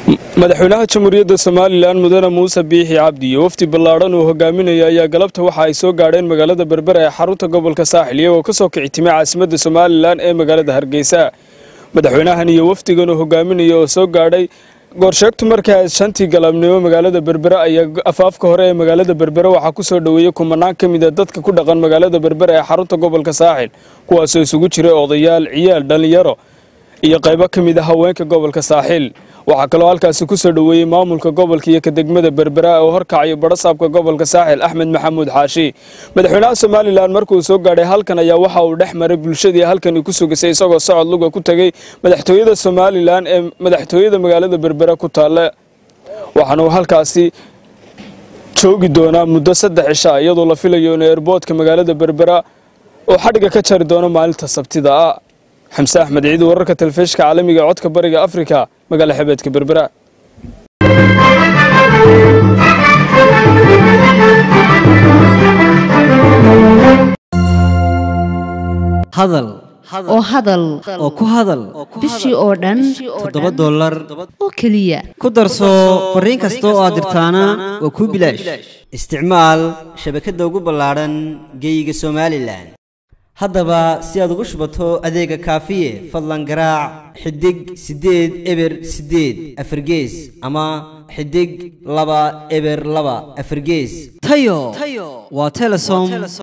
madaxweynaha jamhuuriyadda somalilan mudane muuse biixi cabdi iyo wafdi ballaadhan uu hogaaminaya ayaa galabta waxa ay soo gaadheen magaalada berbera ee xarunta gobolka saaxil iyagoo ka soo kici timay caasimadda somalilan ee magaalada hargeysa madaxweynahan iyo wafdigan uu hogaaminaya oo soo gaadhay goorsheegtu markaa shantii galabnimo magaalada berbera ayaa afaafka hore ee magaalada berbera waxaa ku soo dhoweeyey kumanaan ka mid a dadka ku dhaqan magaalada berbera ee xarunta gobolka saaxil kuwaasoo isugu jiray odayaal ciyaal dhallinyaro iyo qaybo ka mid a haweenka gobolka saaxiil waxaa kaloo halkaasi ku soo dhoweeyey maamulka gobolka iyo ka degmada berbera oo horkacayo badhasaabka gobolka saaxil axmed maxamuud xaashi madaxweynaha somalilan markuu soo gaadhay halkan ayaa waxa uu dhex maray bulshadii halkani ku sugisay isagoo socod luga ku tegey madaxtooyada somalilan ee madaxtooyada magaalada berbera ku taalla waxaana uu halkaasi joogi doonaa muddo saddex cisha iyadoo la filayo in eerboodka magaalada berbera oo xadhiga ka jari doono maalinta sabtida ah xamse axmed ciid wararka telefishka caalamiga ee codka bariga afrika magaala xebeedka berbera hadal oo hadal oo ku hadal bishii oo dhan toddoba dollar oo keliya ku darso fariin kasta oo aad dirtaana waa kuu bilaash isticmaal shabakadda ugu ballaadhan geeyiga somalilan haddaba si aad ugu shubato adeega kaafiye fadlan garaac xidig siddeed eber siddeed afargees ama xidig laba eber laba afargees tayo waa telesom